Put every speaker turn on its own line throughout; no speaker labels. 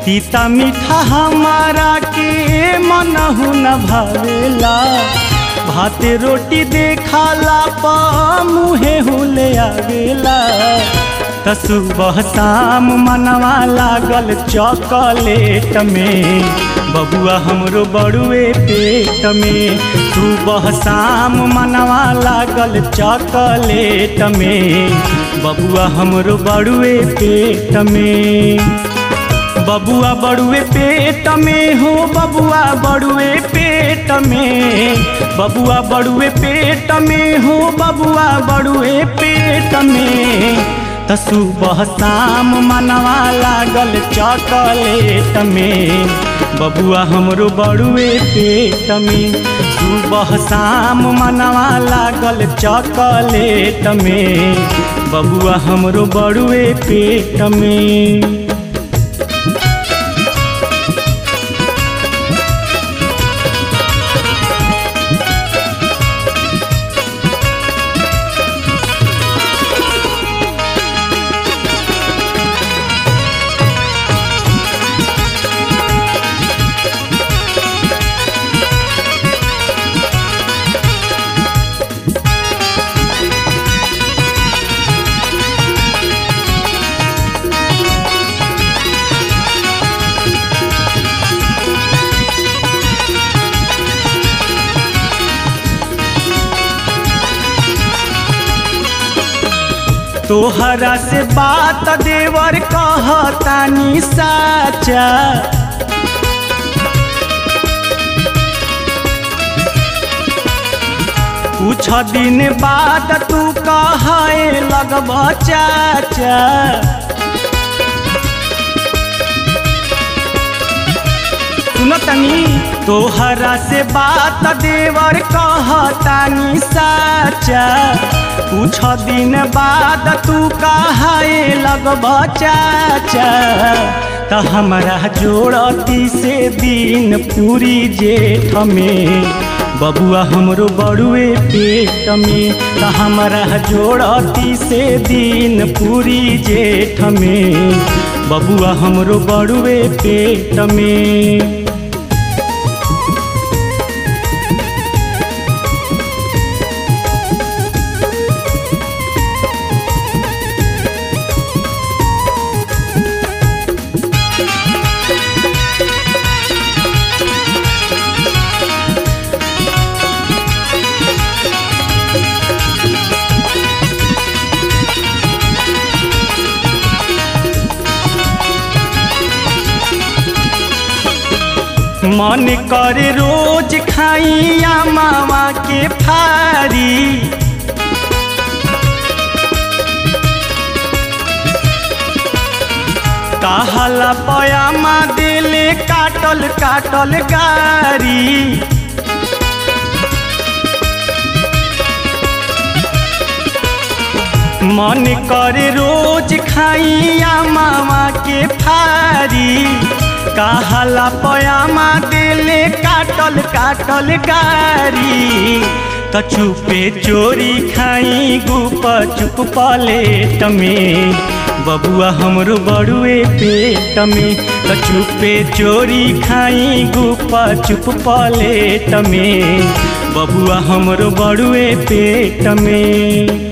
तीता मीठा हमारा के मनहु न भावेला भाते रोटी देखाला पा मुहे हुले आवेला त सुबह शाम मनवा लागल चॉकलेट में बबुआ हमरो बड़ुए पेट में सुबह शाम मनवा लागल चॉकलेट में बबुआ हमरो बड़ुए पेट में बबुआ बड़ुए पेट में हो बबुआ बड़ुए पेट में बबुआ बड़ुए पेट में हो बबुआ बड़ुए पेट में त सुबह शाम मनवा लागल चॉकलेट में बबुआ हमरो बड़ुए पेट में सुबह शाम मनवा लागल चॉकलेट में बबुआ हमरो बड़ुए पेट में तोहरा से बात देवर कहतानी साचा कुछ दिन बाद तू कहे लगब चाचा सुनो तनी तोहरा से बात देवर कहतानी साचा कुछ दिन बाद तू कहे लगब चाचा त हमरा जोड़ती से दिन पूरी जेठ में बबुआ हमरो बड़ुए पेट में त हमरा जोड़ती से दिन पूरी जेठ में बबुआ हमरो बड़ुए पेट में मन करे रोज खाइया मावा के फारी कहला पयामा दिले काटल काटल गारी मन करे रोज खाइया मावा के फारी कहला पयामा दिले काटल काटल गारी त चुपे चोरी खाई गुप चुप पलेट में बबुआ हमरो बड़ुए पेट में त चुपे चोरी खाई गुप चुप पलेट में बबुआ हमरो बड़ुए पेट में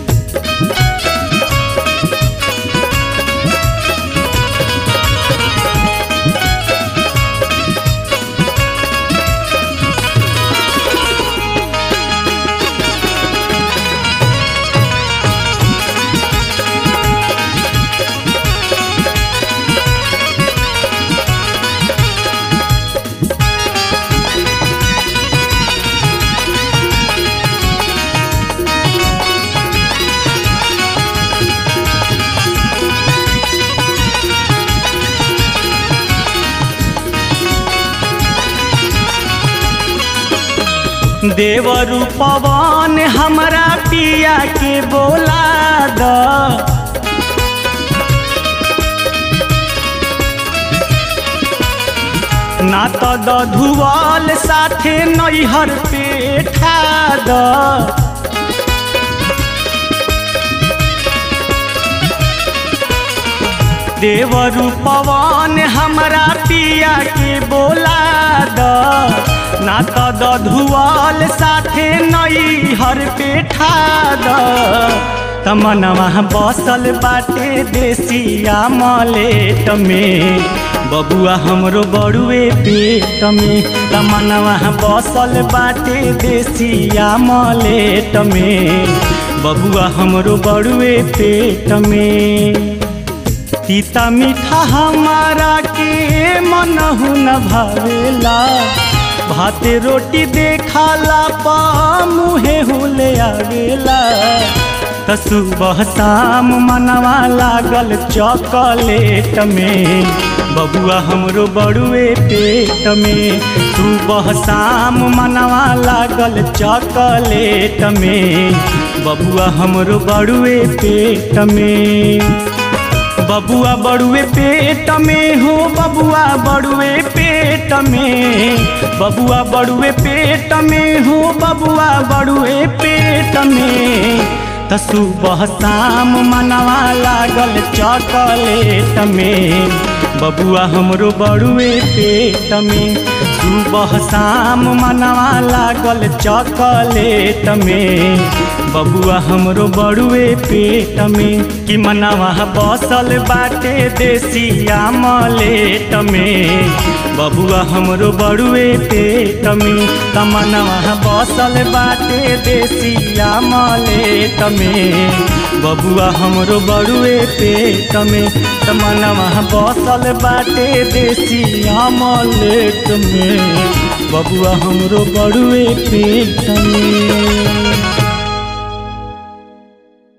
देवरु पवन हमरा पिया के बोला द ना त दधुवल साथे नैहर पे ठा द देवरु पवन हमरा पिया के बोला द ना त दधुआल साथे नई हर पेठा द तमनवा बसल बाटे देसिया मलेट में बबुआ हमरो बड़ुए पेट में तमनवा बसल बाटे देसिया मलेट में बबुआ हमरो बड़ुए पेट में तीता मीठा हमारा के मनहु न भावेला भाते रोटी देखाला पा मुहे हुले आवेला त सुबह शाम मनवा लागल चॉकलेट में बबुआ हमरो बड़ुए पेट में सुबह शाम मनवा लागल चॉकलेट में बबुआ हमरो बड़ुए पेट में बबुआ बड़ुए पेट में हो बबुआ बड़ुए पेट में बबुआ बड़ुए पेट में हो बबुआ बड़ुए पेट में त सुबह शाम मनवा लागल चॉकलेट में बबुआ हमरो बड़ुए पेट में सुबह शाम मनवा लागल चॉकलेट में बबुआ हमरो बड़ुए पेट में कि मनवा बसल बाटे देसिया मलेट में बबुआ हमरो बड़ुए पेट में तमनवा बसल बाटे देसिया मलेट में बबुआ हमरो बड़ुए पेट में तमनवा बसल बाटे देसिया मलेट में बबुआ हमरो बड़ुए पेट में